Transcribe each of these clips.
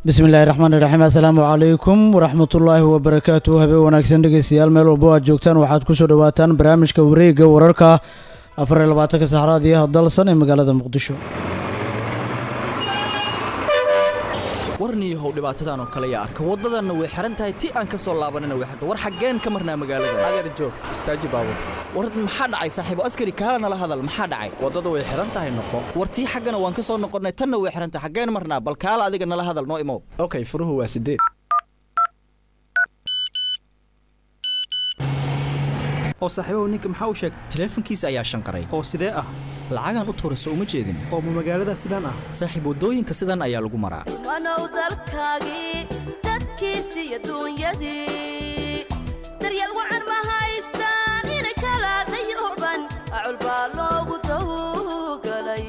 bismi illaahi raxmaani raxiim assalaamu calaykum waraxmatullaahi wabarakaatu habeen wanaagsan dhegeystayaal meel walbo aad joogtaan waxaad kusoo dhawaataan barnaamijka wareega wararka afar iyo labaatanka saxraadiyaha dalsan ee magaalada muqdisho warniyahow dhibaatadan oo kale yaa arka waddadanna way xihan tahay ti aan ka soo laabanina way xirta war xaggeen ka marnaa magaalada adeer joog istaaji baabur war maxaa dhacay saaxiibo askari kaala nala hadal maxaa dhacay waddada way xihan tahay noqo war tii xaggana waan ka soo noqonnay tanna way xihan tahay xaggeen marnaa bal kaala adiga nala hadal noo imow okay furuhu waa sideed oo saaxiibahu ninka maxaa u sheegtay taleefankiisa ayaa shanqaray oo sidee ah lacagaan u tuurayso uma jeedin oo ma magaalada sidaan ah saaxiib waddooyinka sidan ayaa lagu maraa wanow dalkaagii dadkiisii adduunyadii daryeel wacan ma haystaan ina kala dayuban acul baa loogu tawgalay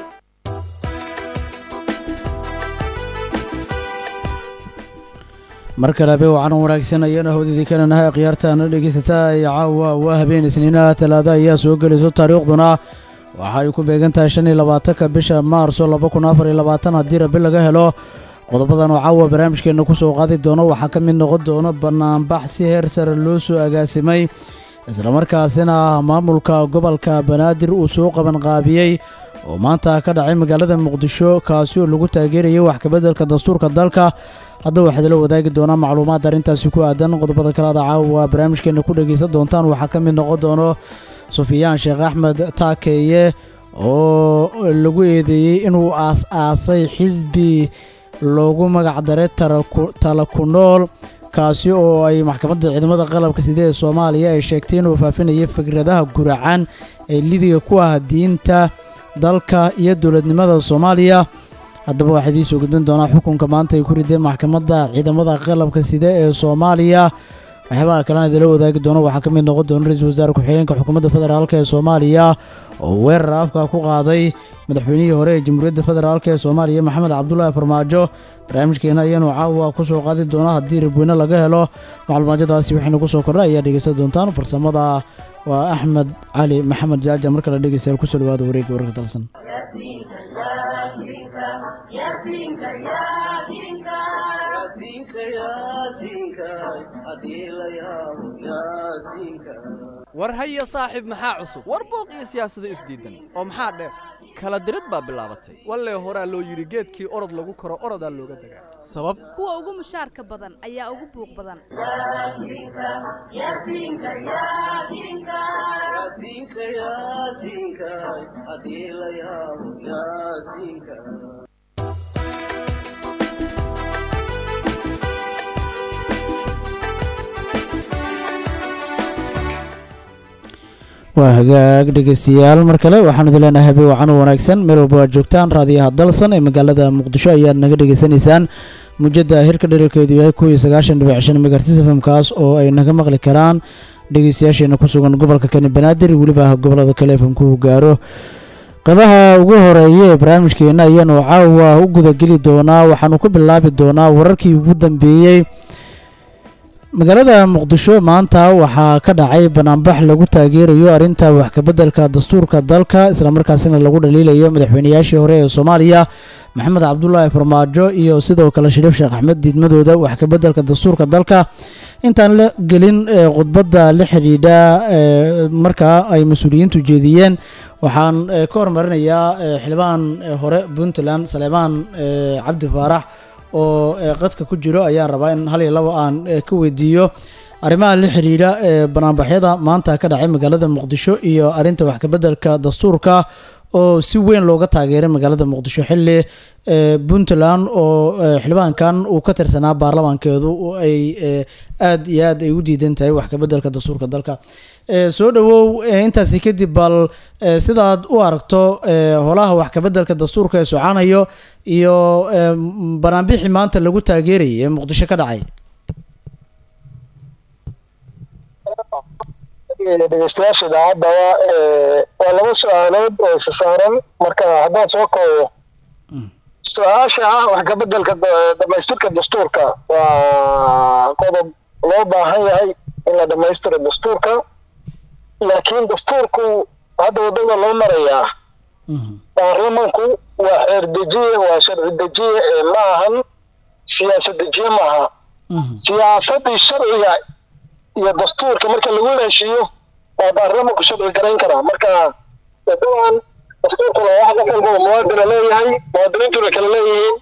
mar kale habeen wacan wanaagsan ayaana howdidii kalanahay khiyaartaana dhegeysataa iyo caawa waa habeen isniinaha talaada ayaa soo gelayso taariikhduna waxa ay ku beegan tahay shan iyo labaatanka bisha maarso laba kun afar iyo labaatan haddii rabi laga helo qodobadan oo caawa barnaamijkeenna ku soo qaadi doono waxaa ka mid noqon doono banaanbax si heer sare loo soo agaasimay islamarkaasina maamulka gobolka banaadir uu soo qabanqaabiyey oo maanta ka dhacay magaalada muqdisho kaasi oo lagu taageerayay wax kabeddelka dastuurka dalka haddaba waxaad la wadaagi doonaa macluumaad arrintaasi ku aadan qodobada kalaada caawa barnaamijkeenna ku dhegaysan doontaan waxaa ka mid noqon doono sufyaan sheekh axmed taakeeye oo lagu eedeeyey inuu aas-aasay xisbi loogu magacdaray tala ku nool kaasi oo ay maxkamadda ciidamada qalabka side ee soomaaliya ay sheegtay inuu faafinayay fikradaha guracan ee lidiga ku ah diinta dalka iyo dowladnimada soomaaliya haddaba waxaa idiin soo gudbin doonaa xukunka maanta ay ku rideen maxkamadda ciidamada qalabka side ee soomaaliya waxyaabaha kalena idinla wadaagi doono waxaa ka mid noqon doona ra-iisul wasaare ku-xigeenka xukuumadda federaalk ee soomaaliya oo weerar afka ku qaaday madaxweynihii hore ee jamhuuriyadda federaalk ee soomaaliya maxamed cabdulaahi farmaajo barnaamijkeena ayaanu caawa ku soo qaadi doona haddii rabweyne laga helo macluumaadadaasi waxaynu ku soo kordha ayaa dhegeysan doontaan farsamada waa axmed cali maxamed jaaja mar kale dhegeystayaal kusoo dhawaada wareegga wararka dalsan war haya saaxiib maxaa cusub war booq iyo siyaasado isdiidan oo maxaa dheer kala dirid baa bilaabatay wallee horaa loo yidhi geedkii orod lagu koro orodaa looga dagaa sabab kuwa ugu mushaarka badan ayaa ugu buuq badan waa hagaag dhegeystayaal mar kale waxaanu idin leenahay habeen wacan wanaagsan meel walba aad joogtaan raadiyaha dalsan ee magaalada muqdisho ayaad naga dhegeysanaysaan mujadda hirka dherarkeedu yahay kuw iyo sagaashan dhibic shan megartis fmkaas oo ay naga maqli karaan dhegeystayaasheena ku sugan gobolka kani banaadir weliba gobolada kale fmku gaaro qeybaha ugu horeeya ee barnaamijkeena ayaanu caawa u gudageli doonaa waxaanu ku bilaabi doonaa wararkii ugu dambeeyey magaalada muqdisho maanta waxaa ka dhacay banaanbax lagu taageerayo arrinta wax kabeddelka dastuurka dalka islamarkaasina lagu dhaliilayo madaxweynayaashii hore ee soomaaliya maxamed cabdulaahi farmaajo iyo sidoo kale shariif sheekh axmed diidmadooda wax kabeddelka dastuurka dalka intaan la gelin khudbadda la xidhiidha markaa ay mas-uuliyiintu jeediyeen waxaan ka hormarinayaa xildhibaan hore puntland saleemaan cabdi faarax oo qadka ku jiro ayaan rabaa in hal iyo labo aan ka weydiiyo arrimaha la xiriira ee banaanbaxyada maanta ka dhacay magaalada muqdisho iyo arrinta wax kabeddelka dastuurka oo si weyn looga taageeray magaalada muqdisho xilli puntland oo xildhibaankan uu ka tirsanaa baarlamaankeedu ay aad iyo aad ay u diidan tahay wax kabeddelka dastuurka dalka soo dhawow intaasi kadib bal sidaad u aragto holaha wax kabeddelka dastuurka ee socanayo iyo banaanbixii maanta lagu taageerayay ee muqdisho ka dhacay dhegeystayaasha idaacadaba waa laba su-aalood oo isa saaran marka haddaan soo koobo su-aasha ah wax kabeddelka dhamaystirka dastuurka waa qodob loo baahan yahay in la dhamaystiro dastuurka laakiin dastuurku hadda waddada loo marayaa baarlamanku waa xeer dejiye waa sharci dejiye ee ma ahan siyaasad dejiye maaha siyaasadii sharciga iyo dastuurka marka lagu heshiiyo waa baarlamanku sharci garayn karaa marka dabcan dastuurkuna wax qof walbaba muwaadina leeyahay muwaadiniintuna kala leeyihiin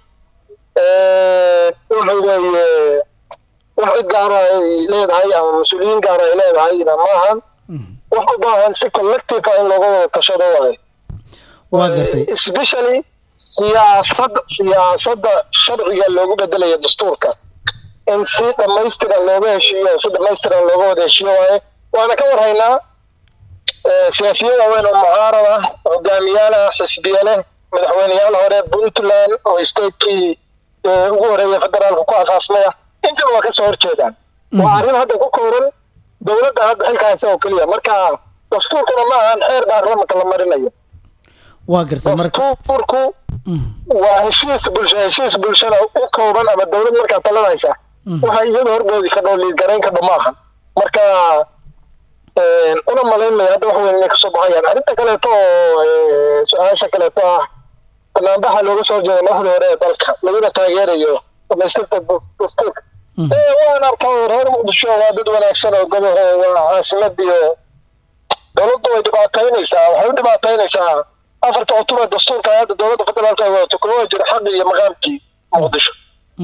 waxa weeye wax cid gaara ay leedahay ama mas-uuliyiin gaara ay leedahayna maahan wax u baahan si collective ah in looga wada tashado waaye waa gartay especially siyaasadda siyaasadda sharciga loogu bedelaya dastuurka in si dhamaystiran looga heshiiyo si dhamaystiran looga wada heshiiyo waaye waana ka warhaynaa siyaasiyiin waaweyn oo mucaarad ah hogaamiyaal ah xisbiye leh madaxweyneyaal hore puntland oo statekii ugu horeeya federaalka ku asaasmaya intaba waa kasoo horjeedaan waa arrin hadda ku kooran dowladda hadda xilka haysa oo keliya marka dastuurkuna ma ahan xeer baarlamanka la marinayo waa gartay marka dastuurku waa heshiis bulsho heshiis bulshada u kooban ama dowlad markaa talanaysa waxa iyada horgoodi ka dhow liidgarayn ka dho maahan marka una malaynmaya hadda wax weyn inay kasoo baxayaan arrinta kaleeto oo su-aasha kaleeto ah banaanbaxa looga soo horjeeda madaxda hore ee dalka laguna taageerayo dhamaystirta dastuurka waan arkaa reer muqdisho waa dad wanaagsan oo goboho waa caasimadii oo dowladda way dhibaataynaysaa waxay u dhibaataynaysaa afarta cutub ee dastuurka hadda dowladda federaalka ay wadato kuma jiro xaqii iyo maqaamkii muqdisho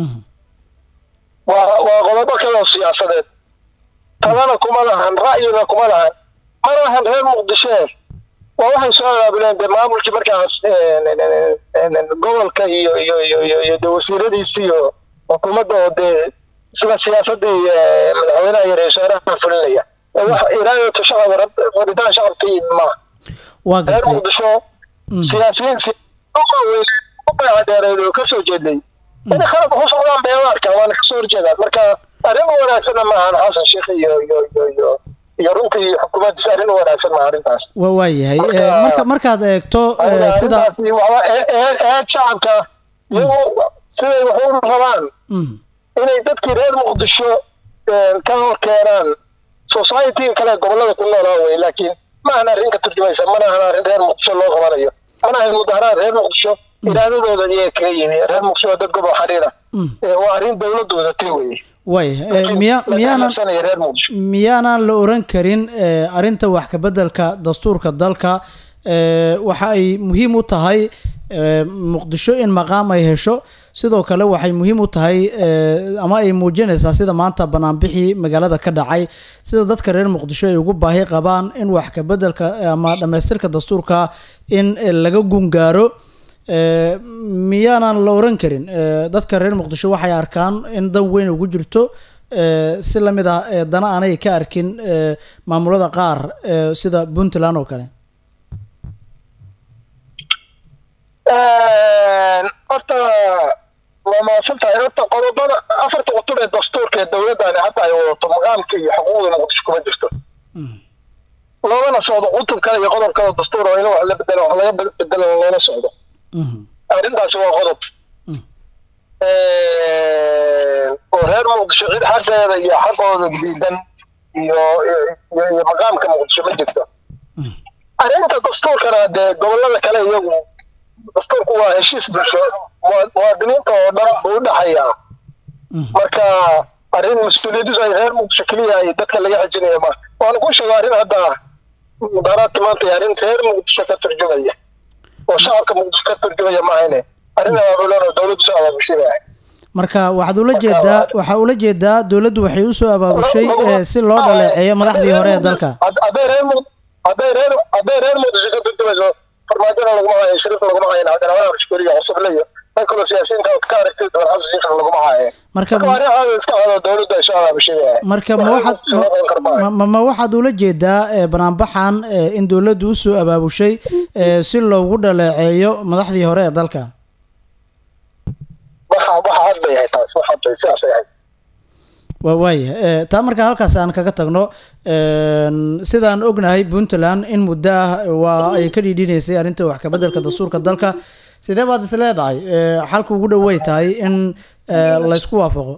waa waa qodobo kale oo siyaasadeed talana kuma lahan ra'yina kuma lahan mana lahan reer muqdisho waa waxay soo abaabuleen dee maamulkii markaas gobolka iyo iyo iyo iyo iyo dee wasiiradiisi iyo xukuumadda oo dee sida siyaasadii madaxweynaha iyo ra-isul wasaaraha fulinaya wax iraadatu shacab rabitaan shacabka yimi maaha waa reer gartay muqdisho siyaasiyiin siyaasiyiin dheereed oo kasoo jeeday inay khalad ku socdaan bay u arkaan waana kasoo horjeedaan marka arrin u wanaagsanna maahan xasan sheekh iyo iyo iyo iyo iyo runtii xukuumaddiisa arrin u wanaagsan maaha arrintaas waa waayahay Marka- Eh, marka markaad eegto eh, sida arrintaasi waxba eed shacabka iyagu siday wax u rabaan Mm, inay dadkii reer muqdisho ka hor keenaan society kale gobollada ku noolaa wey laakiin ma ahan arrin ka turjumaysa mana ahan arrin reer muqdisho loo qabanayo mana ahan mudaharaad reer muqdisho iraadadooda iyaga kaga yimi reer muqdisho waa dad gobol xariira mm, waa arrin dowladda wadatay weye waayahay Eh, miya miyaanan miyaanan reer muqdisho miyaanan la oran karin eh, arrinta wax ka beddelka dastuurka dalka eh, waxa ay muhiim u tahay eh, muqdisho in maqaam ay hesho sidoo kale waxay muhiim u tahay eh, ama ay muujinaysaa sida maanta banaanbixii magaalada ka dhacay sida dadka reer muqdisho ay ugu baahi qabaan in wax ka beddelka ama dhammaystirka dastuurka in eh, laga gungaaro Eh, miyaanan la oran karin eh, dadka reer muqdisho waxay arkaan in dan weyn ugu jirto eh, si lamid ah eh, dana aanay ka arkin eh, maamulada qaar eh, sida puntland oo kale horta waa mahadsan tahay horta qodobada afarta cutub ee dastuurka ee dowladdani hadda ay wadato maqaamka iyo xuquuqda muqdisho kuma jirto loolana socdo cutub kale iyo qodob kale oo dastuur oo in wax la bedelo wax laga bed- bedelo loola socdo Mhm, arrintaasi waa qodob oo reer muqdisho cid xaqeeda iyo xaqooda diidan iyo iyo iyo maqaamka muqdisho ma jirto arrinta dastuurkana dee gobollada kale iyagu dastuurku waa heshiis bulsho muwa- muwaadiniinta oo dhan buu u dhexayaa mhm. marka arrin mas-uuliyadiisu ay reer muqdisho keliya ay dadka laga xijinaya ma waana ku sheega arrin hadda mudaharaadka maanta iyo arrin reer muqdisho ka turjumaya oo shacabka muqdisho ka turjumaya maahane arrin abaabulan oo dowladdu soo abaabushinaya marka waxaad ula jeedaa waxaa ula jeedaa dowladdu waxay usoo abaabushay eh, si loo dhaleeceeyo madaxdii hore ee dalka Had- hadday reer Muq- hadday reer hadday reer muqdisho ka turjumayso farmaajona laguma hayo shariif laguma hayo cabdiraxmaan mashkuuriya cusuble iyo dad kaloo siyaasiyiinta oo ka aragtay doon xasan sheekh laguma hayo marka marka waa arrin caadi iska cado dowladdu ay soo abaabushinaya marka ma waxaad ma- ma- ma waxaad ula jeedaa eh, banaanbaxan eh, in dowladdu usoo abaabushay eh, si loogu dhaleeceeyo madaxdii hore ee dalka waxa waxa cad bay ahayd taas waxa cad sidaas ay ahayd waa waaya Eh, taa marka halkaas aan kaga tagno een, sidaan ognahay puntland in muddo ah waa ay ka dhiidhinaysay arrinta wax ka beddelka dastuurka dalka sidee baad is leedahay Eh, xalka ugu dhow way tahay in eh, laysku waafaqo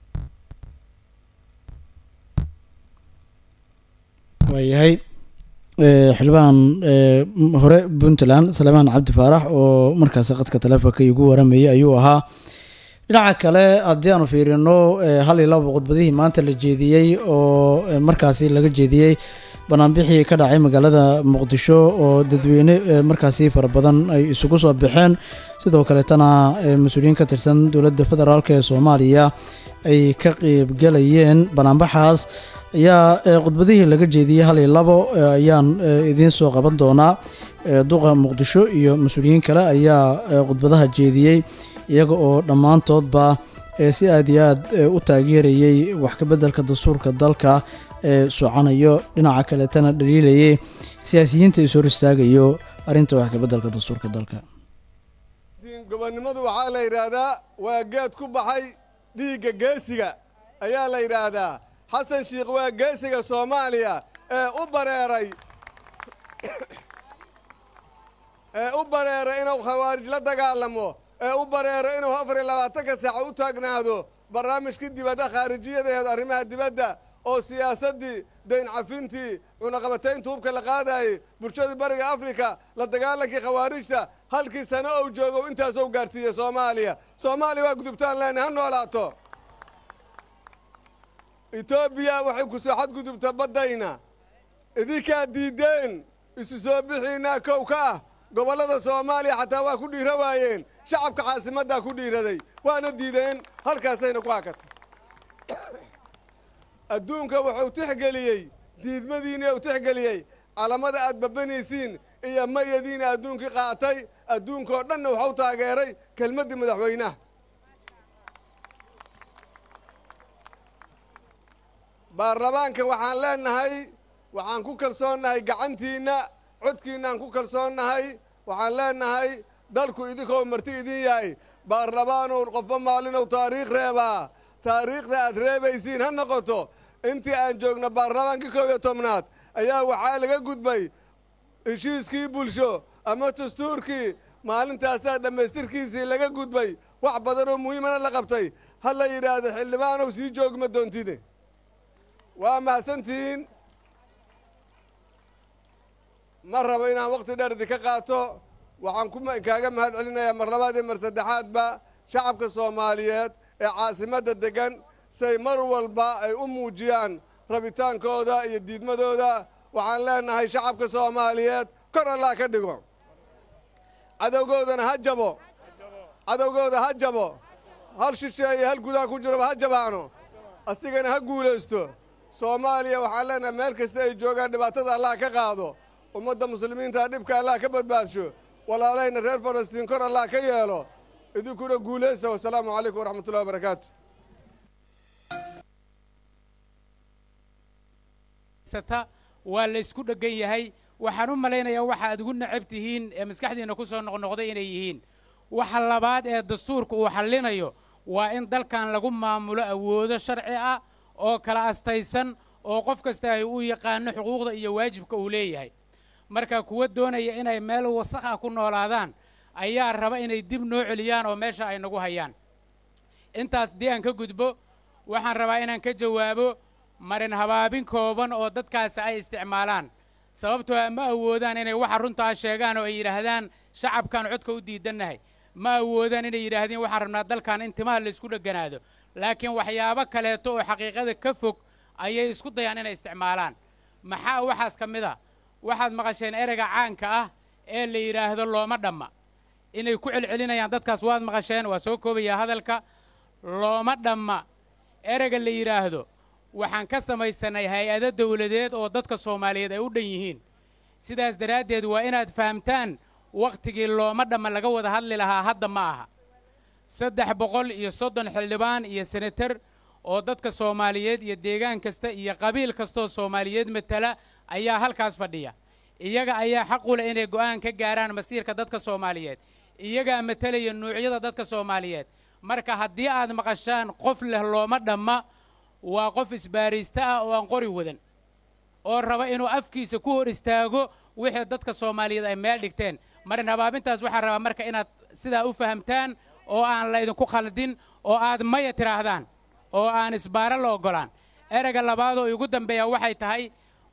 waayahay ee, xildhibaan ee, m- hore puntland salmaan cabdi faarax oo markaasi qadka taleefonka igu waramayay ayuu ahaa dhinaca kale haddii aanu fiirino ee, hal iyo laba khudbadihii maanta la jeediyey oo ee, markaasi laga jeediyey banaanbixii ka dhacay magaalada muqdisho oo dadweyne ee, markaasi fara badan ay isugu soo baxeen sidoo kaleetana ee, mas-uuliyiin ka tirsan dowladda federaalk ee soomaaliya ay ka qeybgalayeen banaanbaxaas ayaa ee, khudbadihii laga jeediyey hal iyo labo ee, ayaan ee, idiin soo qaban doonaa ee, duqa muqdisho iyo mas-uuliyiin kale ayaa ee, khudbadaha jeediyey iyaga oo dhammaantoodba ee, si aad iyo aad ee, u taageerayey wax ka beddelka dastuurka dalka ee socanayo dhinaca kaleetana dhaliilayay siyaasiyiinta is hor istaagayo arrinta wax ka beddelka dastuurka dalka gobonnimadu waxaa la yidhaahdaa waa geed ku baxay dhiigga geesiga ayaa la yidhaahdaa xasan shiikh waa geesiga soomaaliya ee u bareeray ee u bareeray inuu khawaarij la dagaalamo ee u bareero inuu afar iyo labaatanka saaco u taagnaado barnaamijkii dibadda khaarijiyadeed arrimaha dibadda oo siyaasaddii dayn cafintii cunaqabataynta hubka la qaadayey bulshadii bariga afrika la dagaalankii khawaarijta halkii sano ou joogo intaasou gaadhsiiyey soomaaliya soomaaliya waa gudubtaan leenay ha noolaato etoobiya waxay ku soo xadgudubta baddayna idinkaa diiddeen isu soo bixiinaa kow ka ah gobollada soomaaliya xataa waa ku dhiira waayeen shacabka caasimaddaa ku dhiiraday waana diideen halkaasayna ku hakatay adduunka wuxuu tixgeliyey diidmadiina uu tixgeliyey calamada aad babanaysiin iyo mayadiina adduunkii qaatay adduunkaoo dhanna waxuu taageeray kelmaddii madaxweynaha baarlamaanka waxaan leenahay waxaan ku kalsoonnahay gacantiinna codkiinnaan ku kalsoonnahay waxaan leenahay dalku idinkoo marti idin yahay baarlamaanow qofba maalinow taariikh reebaa taariikhda aad reebaysiin ha noqoto intii aan joogno baarlamaankii koob iyo tobnaad ayaa waxaa laga gudbay heshiiskii bulsho ama dastuurkii maalintaasaa dhammaystirkiisii laga gudbay wax badan oo muhiimana la qabtay ha la yidhaahdo xildhibaanow sii joogma doontide waa mahadsantihiin ma rabo inaan waqti dheer idinka qaato waxaan ku kaaga mahad celinayaa mar labaad iyo mar saddexaadba shacabka soomaaliyeed ee caasimadda deggan say mar walba ay u muujiyaan rabitaankooda iyo diidmadooda waxaan leenahay shacabka soomaaliyeed kor allah ka dhigo cadowgoodana ha jabo cadowgooda ha jabo hal shisheeye hal gudaha ku jiroba ha jabaano asigana ha guulaysto soomaaliya waxaan leenahay meel kasta ay joogaan dhibaatada allah ka qaado ummadda muslimiinta dhibka allah ka badbaadsho walaalayna reer falastiin kor allah ka yeelo idinkuna guulaysta wasalaamu calaykum waraxmat ullahi wabarakaatu sata waa la isku dheggan yahay waxaan u malaynayaa waxa aad ugu necab tihiin ee maskaxdiinna ku soo noqnoqday inay yihiin waxa labaad ee dastuurka uu xallinayo waa in dalkan lagu maamulo awoodo sharci ah oo kala astaysan oo qof kasta ay u yaqaano xuquuqda iyo waajibka uu leeyahay marka kuwa doonaya inay meel wasakh ah ku noolaadaan ayaa raba inay dib noo celiyaan oo meesha ay nagu hayaan intaas dii aan ka gudbo waxaan rabaa inaan ka jawaabo marin habaabin kooban oo dadkaasi ay isticmaalaan sababtoo ah ma awoodaan inay waxa runtaa sheegaan oo ay yidhaahdaan shacabkaan codka u diidannahay ma awoodaan inay yidhaahdeen waxaan rabnaa dalkan in timaha laysku dheganaado laakiin waxyaabo kaleeto oo xaqiiqada ka fog ayay isku dayaan inay isticmaalaan maxaa waxaas ka mid a waxaad maqasheen ereyga caanka ah ee la yidhaahdo looma dhamma inay ku celcelinayaan dadkaas waad maqasheen waa soo koobayaa hadalka looma dhamma ereyga la yidhaahdo waxaan ka samaysanay hay-ado dawladeed oo dadka soomaaliyeed ay u dhan yihiin sidaas daraaddeed waa inaad fahamtaan wakhtigii looma dhamma laga wada hadli lahaa hadda ma aha saddex boqol iyo soddon xildhibaan iyo senatar oo dadka soomaaliyeed iyo deegaan kasta iyo qabiil kastooo soomaaliyeed matala ayaa halkaas fadhiya iyaga ayaa xaq u leh inay go'aan ka gaaraan masiirka dadka soomaaliyeed iyagaa matalaya nuucyada dadka soomaaliyeed marka haddii aad maqashaan qof leh looma dhamma waa qof isbaaraysta ah oo aan qori wadan oo raba inuu afkiisa ku hor istaago wixii dadka soomaaliyeed ay meel dhigteen marin habaabintaas waxaa rabaa marka inaad sidaa u fahamtaan oo aan la idinku khaldin oo aad maya tidhaahdaan oo aan isbaaro la oggolaan ereyga labaad oo igu dambeeya waxay tahay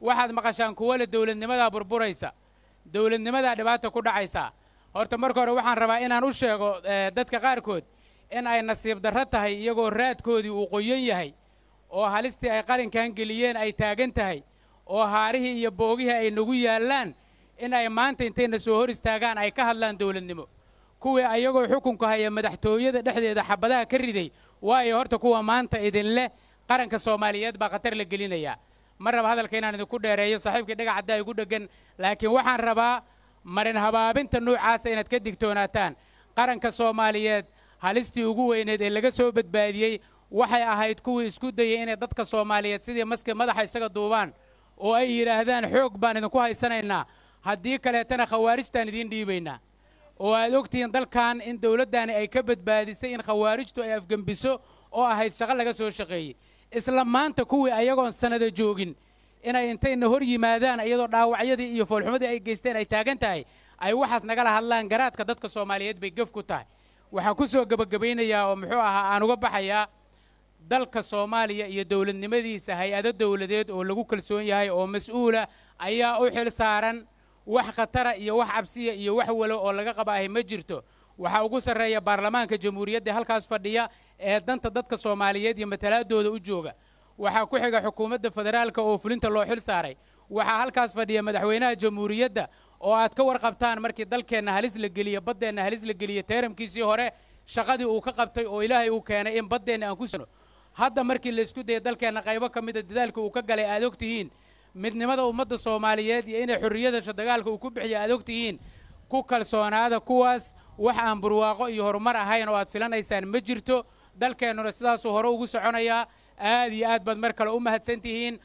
waxaad maqashaan kuwo le dowladnimadaa burburaysa dowladnimadaa dhibaata ku dhacaysa horta marka hore waxaan rabaa inaan u sheego eh, dadka qaarkood in ay nasiib darro tahay iyagoo raadkoodii uu qoyan yahay oo halistii ay qalinkan geliyeen ay taagan tahay oo haarihii iyo boogihii ay nagu yaallaan in ay maanta intayna soo hor istaagaan ay ka hadlaan dowladnimo kuwii ayagoo xukunka haya madaxtooyada dhexdeeda xabadaha ka riday waayo horta kuwa maanta idin leh qaranka soomaaliyeed baa khatar la gelinayaa ma raba hadalka inaan idinku dheereeyo saaxiibkii dhagac haddaa igu dheggan laakiin waxaan rabaa marin habaabinta nuucaasa inaad ka digtoonaataan qaranka soomaaliyeed halistii ugu weyneed ee laga soo badbaadiyey waxay ahayd kuwii isku dayay inay dadka soomaaliyeed sidii maski madaxa isaga duubaan oo ay yidhaahdaan xoog baan idinku haysanaynaa haddii kaleetana khawaarijtaan idiin dhiibaynaa oo aad ogtihiin dalkan in dowladdaani ay ka badbaadisay in khawaarijtu ay afgembiso oo ahayd shaqo laga soo shaqeeyey isla maanta kuwii ayagoon sannada joogin inay intayna hor yimaadaan iyadoo dhaawacyadii iyo foolxumadii ay geysteen ay taagan tahay ay waxaas nagala hadlaan garaadka dadka soomaaliyeed bay gef ku tahay waxaan ku soo gebagabaynayaa oo muxuu ahaa aan uga baxayaa dalka soomaaliya iyo dowladnimadiisa hay-ado dowladeed oo lagu kalsoon yahay oo mas-uula ayaa u xil saaran wax khatara iyo wax cabsiya iyo wax walo oo laga qabaahay ma jirto waxaa ugu sarreeya baarlamaanka jamhuuriyadda halkaas fadhiya ee danta dadka soomaaliyeed iyo matalaadooda u jooga waxaa ku xiga xukuumadda federaalka oo fulinta loo xil saaray waxaa halkaas fadhiya madaxweynaha jamhuuriyadda oo aad ka warqabtaan markii dalkeenna halis la geliye baddeenna halis la geliye teeramkiisii hore shaqadii uu ka qabtay oo ilaahay uu keenay in baddeenna aan ku sano hadda markii la isku dayay dalkeenna qaybo ka mida dadaalka uu ka galay aad og tihiin midnimada ummadda soomaaliyeed iyo inay xorriyadasha dagaalka uu ku bixiya aad og tihiin ku kalsoonaada kuwaas wax aan burwaaqo iyo horumar ahayn oo aad filanaysaan ma jirto dalkeennuna sidaasuu hore ugu soconayaa aad iyo aad baad mar kale u mahadsan tihiin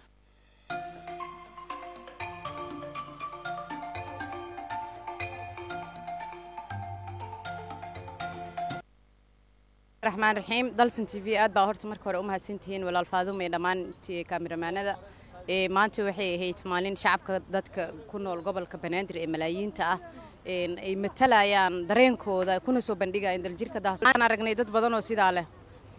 raxmaan raxiim dalsan t v aad baa horta marka hore u mahadsantihiin walaal faaduma iyo dhammaan ti- kaamiramanada ee maanta waxay ahayd maalin shacabka dadka ku nool gobolka banaadir ee malaayiinta ah een ay matalayaan dareenkooda kuna soo bandhigayaan daljirka daahsan aragnay dad badan oo sidaa leh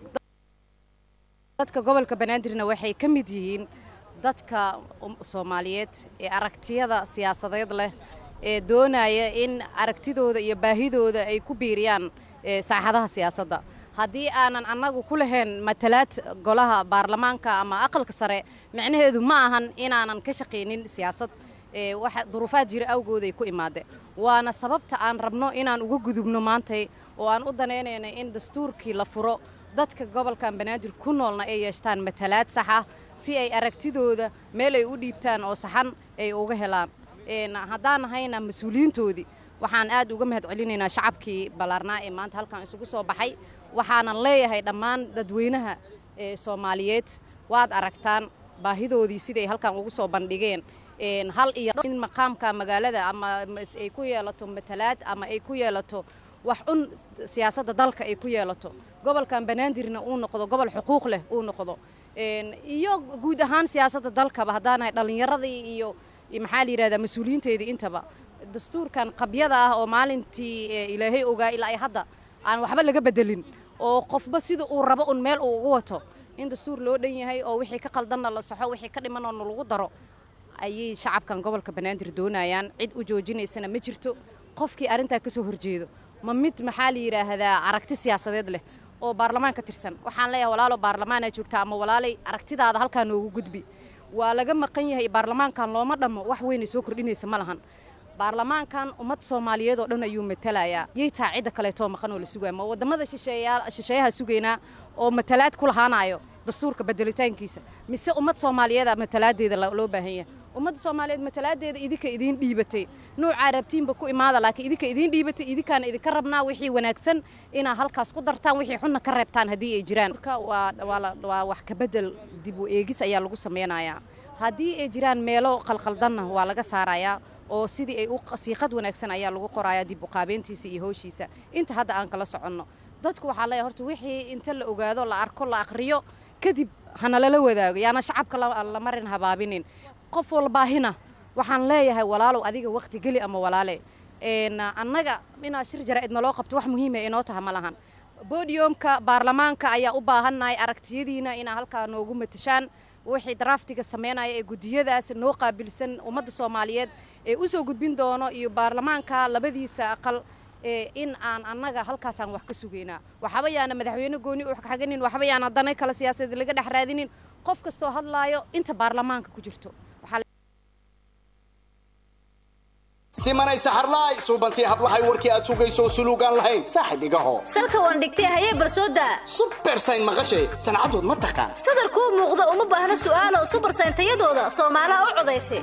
dadka gobolka banaadirna waxay ka mid yihiin dadka um- soomaaliyeed ee aragtiyada siyaasadeed leh ee doonaya in aragtidooda iyo baahidooda ay ku biiriyaan ee saaxadaha siyaasadda haddii aanan annagu ku lahayn matalaad golaha baarlamaanka ama aqalka sare micnaheedu ma ahan inaanan ka shaqaynin siyaasad ee waxa duruufaad jira awgood ay ku imaadeen waana sababta aan rabno inaan uga gudubno maantay oo aan u danaynaynay in dastuurkii la furo dadka gobolkan banaadir ku noolna ay yeeshtaan matalaad sax ah si ay aragtidooda meel ay u dhiibtaan oo saxan ay uga helaan een haddaan nahayna mas-uuliyiintoodii waxaan aad uga mahad celinaynaa shacabkii ballaarnaa ee maanta halkan isugu soo baxay waxaanan leeyahay dhammaan dadweynaha ee soomaaliyeed waad aragtaan baahidoodii siday halkan ugu soo bandhigeen een hal iyo in maqaamka magaalada ama mas- ay ku yeelato matalaad ama ay ku yeelato wax un siyaasadda dalka ay ku yeelato gobolkan banaadirna uu noqdo gobol xuquuq leh uu noqdo een iyo guud ahaan siyaasadda dalkaba haddaanahay dhallinyaradii iyo iyo maxaa la yidhahdaa mas-uuliyiinteedii intaba dastuurkan qabyada ah oo maalintii ee ilaahay ogaa ilaa ay hadda aan waxba laga bedelin oo qofba sida uu rabo un meel uu ugu wato in dastuur loo dhan yahay oo wixii ka qaldanna la saxo wixii ka dhimanoo lagu daro ayay shacabkan gobolka banaadir doonayaan cid u joojinaysana ma jirto qofkii arrintaa ka soo horjeedo ma mid maxaa la yidhaahdaa aragti siyaasadeed leh oo baarlamaan ka tirsan waxaan leeyahay walaalo baarlamaanaa joogta ama walaalay aragtidaada halkaa noogu gudbi waa laga maqan yahay baarlamaankan looma dhammo wax weynay soo kordhinaysa ma lahan baarlamaankan ummad soomaaliyeed oo dhan ayuu matalayaa yay taa cidda kaleetoo maqan oo la sugaya ma wadamada shisheeyaa shisheeyaha sugaynaa oo matalaad ku lahaanayo dastuurka bedelitaankiisa mise ummad soomaaliyeeda matalaadeeda lo- loo baahan yahay ummadda soomaaliyeed matalaadeeda idinka idiin dhiibatay nuucaa rabtiinba ku imaada laakiin idinka idiin dhiibatay idinkaana idinka rabnaa wixii wanaagsan inaa halkaas ku dartaan wixii xunna ka reebtaan haddii ay jiraan marka waa waa la- waa wax ka bedel dib u eegis ayaa lagu sameynayaa haddii ay jiraan meelo qalqaldanna waa laga saarayaa oo sidii ay u siiqad wanaagsan ayaa lagu qorayaa dib u qaabeyntiisa iyo howshiisa inta hadda aan kala soconno dadku waxaa leeyahay horta wixii inta la ogaado la arko la aqriyo kadib hanalala wadaago yaana shacabka la la marin habaabinin qof walbaahina waxaan leeyahay walaalow adiga waqti geli ama walaale een annaga inaa shir jaraa'id naloo qabto wax muhiima inoo taha ma lahan bodiumka baarlamaanka ayaa u baahannahay aragtiyadiina inaa halkaa noogu matashaan wixii draftiga sameynaya ee gudiyadaas noo qaabilsan ummadda soomaaliyeed ee u soo gudbin doono iyo baarlamaanka labadiisa aqal ee in aan annaga halkaasaan wax ka sugaynaa waxba yaana madaxweyne gooni u xaganin waxba yaana danay kale siyaasadeed laga dhex raadinin qof kastoo hadlaayo inta baarlamaanka ku jirto waxaa simanay saxarlaay suubantii hablahay warkii aad sugayso suluugaan lahayn saaxib igaho salka waan dhigtay hayee barsooda subersayn maqashay sancadood ma taqaan sadarkuu muuqda uma baahna su'aalo subersayn tayadooda soomaalaha u codaysa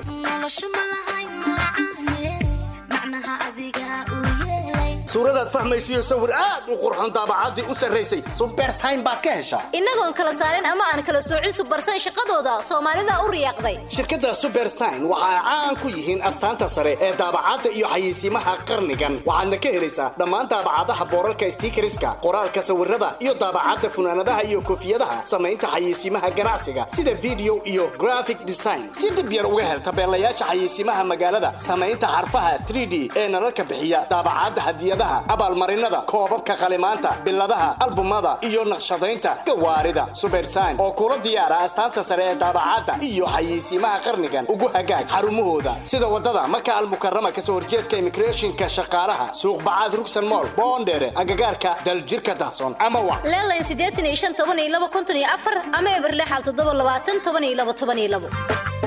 suuradaad fahmaysiyo sawir aad u qurxoon daabacaddii u sarraysay subersayn baad ka heshaa innagoon kala saarin ama aan kala soocin subersayn shaqadooda soomaalida u riyaaqday shirkadda subersign waxa ay caan ku yihiin astaanta sare ee daabacadda iyo xayeysiimaha qarnigan waxaadna ka helaysaa dhammaan daabacadaha boorarka stiikariska qoraalka sawirada iyo daabacadda funaanadaha iyo koofiyadaha samaynta xayeysiimaha ganacsiga sida video iyo graphic design si dib yar uga hel tabeelayaasha xayeysiimaha magaalada samaynta xarfaha 3d ee nalalka bixiya daabacadda hadiyadaha abaalmarinada koobabka qalimaanta biladaha albumada iyo naqshadaynta gawaarida subersign oo kula diyaara astaanta sare ee daabacadda iyo xayeysiimaha qarnigan ugu hagaag xarumahooda sida wadada maka almukarama kasoo horjeedka immigrationka shaqaalaha suuq bacaad rugsan mool boondheere agagaarka daljirka dahsoon ama wa leelayn siddeetan iyo shan toban iyo laba konton iyo afar ama eberle xal toddoba labaatan toban iyo laba toban iyo labo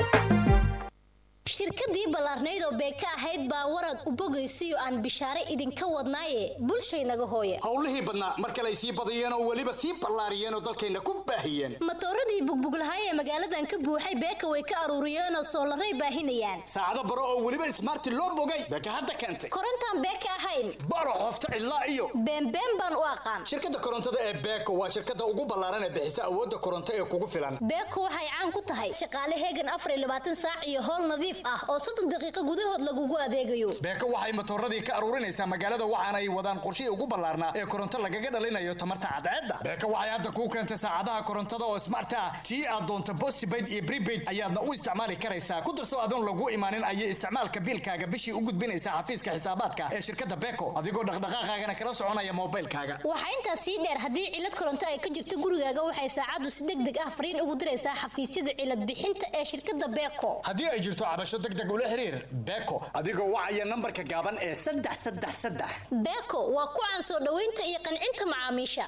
shirkadii ballaarnayd oo beeka ahayd baa warad u bogaysiyo aan bishaare idinka wadnaaye bulshaynaga hooya howlihii badnaa mar kale ay sii badiyeen oo weliba sii ballaariyeen oo dalkayna ku baahiyeen matooradii bugbuglahaay ee magaaladan ka buuxay beeka way ka aruuriyeenoo soolaray baahinayaan saacado baro oo weliba ismaarti loo bogay beeka hadda keentay korontaan beeka ahayn baro qofta cidlaa iyo beenbeen baan u aqaan shirkadda korontada ee beeko waa shirkadda ugu ballaaran ee bixisa awoodda koronto ee kugu filan beeko waxay caan ku tahay shaqaale heegan afar iyo labaatan saac iyo howl nadiif ah oo soddon daqiiqo gudahood lagugu adeegayo beeko waxay matooradii ka aruurinaysaa magaalada waxaana ay wadaan qorshihii ugu ballaarnaa ee koronto lagaga dhalinayo tamarta cadceedda beeko waxay hadda kuu keentay saacadaha korontada oo smart ah tii aad doonto postpaid iyo prepaid ayaadna u isticmaali karaysaa ku darso adoon lagu imaanin ayay isticmaalka biilkaaga bishii u gudbinaysaa xafiiska xisaabaadka ee shirkadda beeko adigoo dhaqdhaqaaqaagana kala soconaya moobilkaaga waxaa intaas sii dheer haddii cilad koronto ay ka jirto gurigaaga waxay saacaddu si deg deg ah fariin ugu diraysaa xafiisyada cilad bixinta ee shirkadda beeko haddii ay jirto cabasho deg deg ula xiriir beeko adigoo wacaya nambarka gaaban ee saddex saddex saddex beeko waa ku caan soo dhoweynta iyo qancinta macaamiisha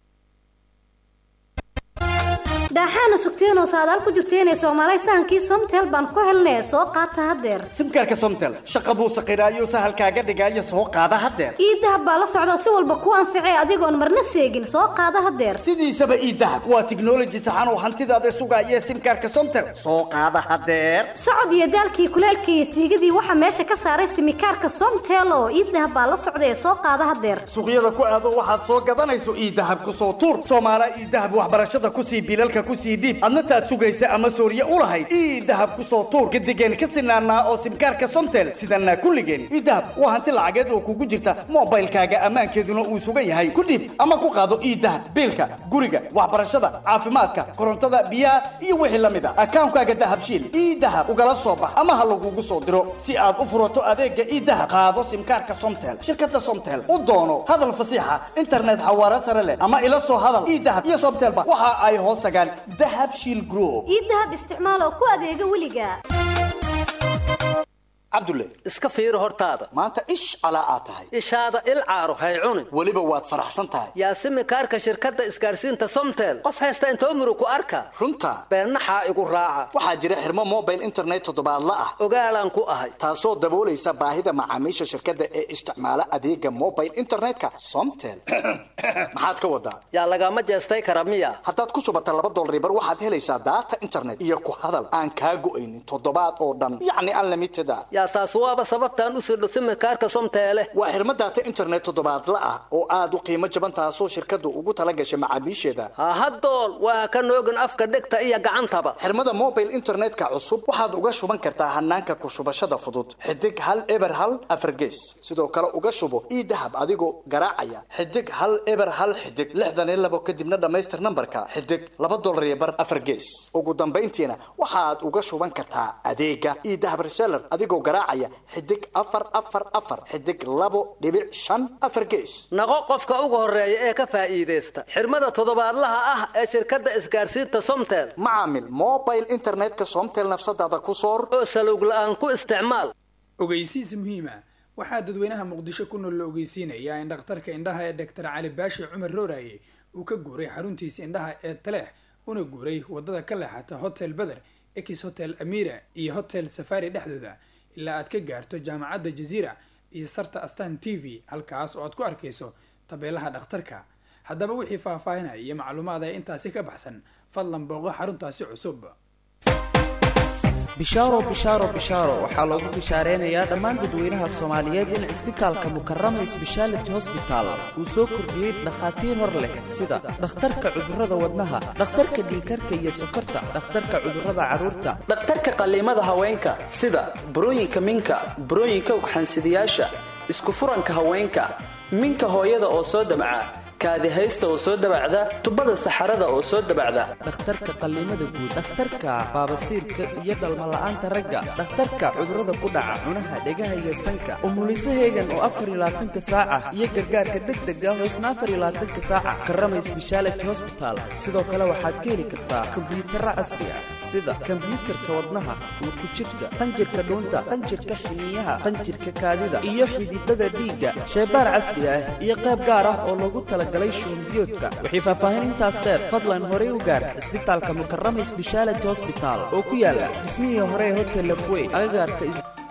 daaxaana sugteenoo saadaal ku jirteenee soomaalay sahankii somtel baan ku helnee soo qaata haddeer simkaarka somtel shaqa buu saqiraayo sahalkaaga dhigaayo soo qaada haddeer ii dahab baa la socda si walba ku anficee adigoon marna seegin soo qaada haddeer sidiisaba ii dahab waa tiknoloji saxan oo hantidaada sugaaya simkaarka somtel soo qaada haddeer socod iyo daalkii kuleelkii iyo siigadii waxaa meesha ka saaray simikaarka somtel oo ii dahab baa la socda ee soo qaada haddeer suuqyada ku aado waxaad soo gadanayso ii dahab ku soo tuur soomaala ii dahab waxbarashada kusii bilalka kusii dhiib adna taad sugaysa ama sooriye u lahayd ii dahab ku soo tuur gadigeen ka sinaanaa oo simkaarka somtel sidanaa kulligeen ii dahab waa hanti lacageed oo kugu jirta moobaylkaaga ammaankeeduna uu sugan yahay ku dhiib ama ku qaado ii dahab biilka guriga waxbarashada caafimaadka korontada biyaha iyo wixii la mid a akaankaaga dahabshiil ii dahab ugala soo bax ama ha lagugu soo diro si aad u furato adeega ii dahab qaado simkaarka somtel shirkadda somtel u doono hadal fasiixa internet xawaare sare leh ama ila soo hadal ii dahab iyo somtelba waxa ay hoos tagaan dahab shiil group ii dahab isticmaal oo ku adeega weliga cabdulle iska fiiri hortaada maanta ish calaa aad tahay ishaada il caaro hay cunin weliba waad faraxsan tahay yaa simikaarka shirkadda isgaarsiinta somtel qof haysta intoo murug ku arka runta beennaxaa igu raaca waxaa jira xirmo mobile internet toddobaadla ah ogaalaan ku ahay taasoo daboolaysa baahida macaamiisha shirkadda ee isticmaala adeega mobile internetka somtel maxaad ka wadaa yaa lagama jeestay kara miya haddaad ku shubata laba dolaribar waxaad helaysaa daata internet iyo ku hadal aan kaa go'aynin toddobaad oo dhan yacni unlimited a yaa taas waaba sababtaan u sirdho simikaarka somteele waa xirmo daata internet toddobaadla ah oo aad u qiimo jaban taasoo shirkaddu ugu tala gashay macaamiisheeda hahadool waa ka noogin afka dhegta iyo gacantaba xirmada mobile internetka cusub waxaad uga shuban kartaa hanaanka ku shubashada fudud xidig hal eber hal afargees sidoo kale uga shubo ii dahab adigoo garaacaya xidig hal eber hal xidig lixdan iyo labo kadibna dhammaystir nambarka xidig laba dolar iyo bar afar gees ugu dambayntiina waxaad uga shuban kartaa adeega ii dahab reseller adigoo garaacaya xidig afar afar afar xidig labo dhibic shan afar gees naqo qofka ugu horeeya ee ka faa'iidaysta xirmada toddobaadlaha ah ee shirkadda isgaarsiinta somtel macaamil mobile internetka somtel nafsadaada ku soor oo salowg la'aan ku isticmaal ogeysiis muhiima waxaa dadweynaha muqdisho ku nool la ogeysiinayaa in dhakhtarka indhaha ee doctor cali baashi cumar rooraye uu ka guuray xaruntiisa indhaha ee taleex una guuray wadada ka leexata hotel beder ex hotel amira iyo hotel safari dhexdooda ilaa aad ka gaarto jaamacadda jaziira iyo sarta astan t v halkaas oo aad ku arkayso tabeelaha dhakhtarka haddaba wixii faahfaahinaya iyo macluumaad ee intaasi ka baxsan fadlan booqo xaruntaasi cusub bishaaro bishaaro bishaaro waxaa loogu bishaareenayaa dhammaan dadweynaha soomaaliyeed in cisbitaalka mukarama sbeshaality hosbital uu soo kordhiyey dhakhaatiir hor leh sida dhakhtarka cudurrada wadnaha dhakhtarka dhiikarka iyo sokorta dhakhtarka cudurrada carruurta dhakhtarka qalliimada haweenka sida burooyinka minka burooyinka ugxansidayaasha isku furanka haweenka minka hooyada oo soo damca kaadihaysta oo soo dabacda tubada saxarada oo soo dabacda dhakhtarka qalliimada guud dhakhtarka baabasiirka iyo dhalmala'aanta ragga dhakhtarka cudurrada ku dhaca cunaha dhegaha iyo sanka umuliso heegan oo afar iyo labaatanka saaca iyo gargaarka degdega oo isna afar iyo labaatanka saaca karamay sbeshaality hosbital sidoo kale waxaad ka heli kartaa kombiyuutarra casri ah sida kombiyuutarka wadnaha ku jirta qanjirka dhuunta qanjirka xiniyaha qanjirka kaadida iyo xididada dhiigga sheebaar casri ah iyo qayb gaar ah oo loogu tala wixii faahfaahin intaas dheer fadlan horey u gaar cisbitaalka mukarama sbeshaality hosbital oo ku yaala dhismihii hore ee hotel lafwey agagaarka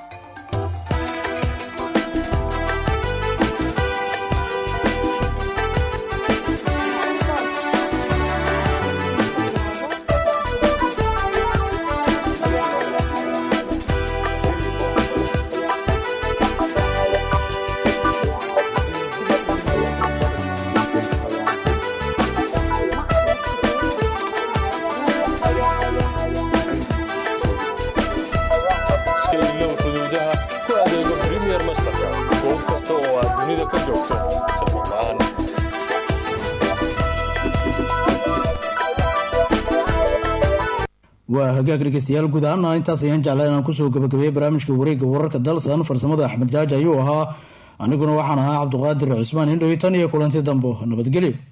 waa hagaag dhegeystayaal guud ahaana intaas ayaan jeclaa inaan kusoo gabagabeeyey barnaamijka wareegga wararka dalsan farsamada axmed jaaji ayuu ahaa aniguna waxaan ahaa cabduqaadir cusmaan indhowi tan iyo kulanti dambo nabadgelyo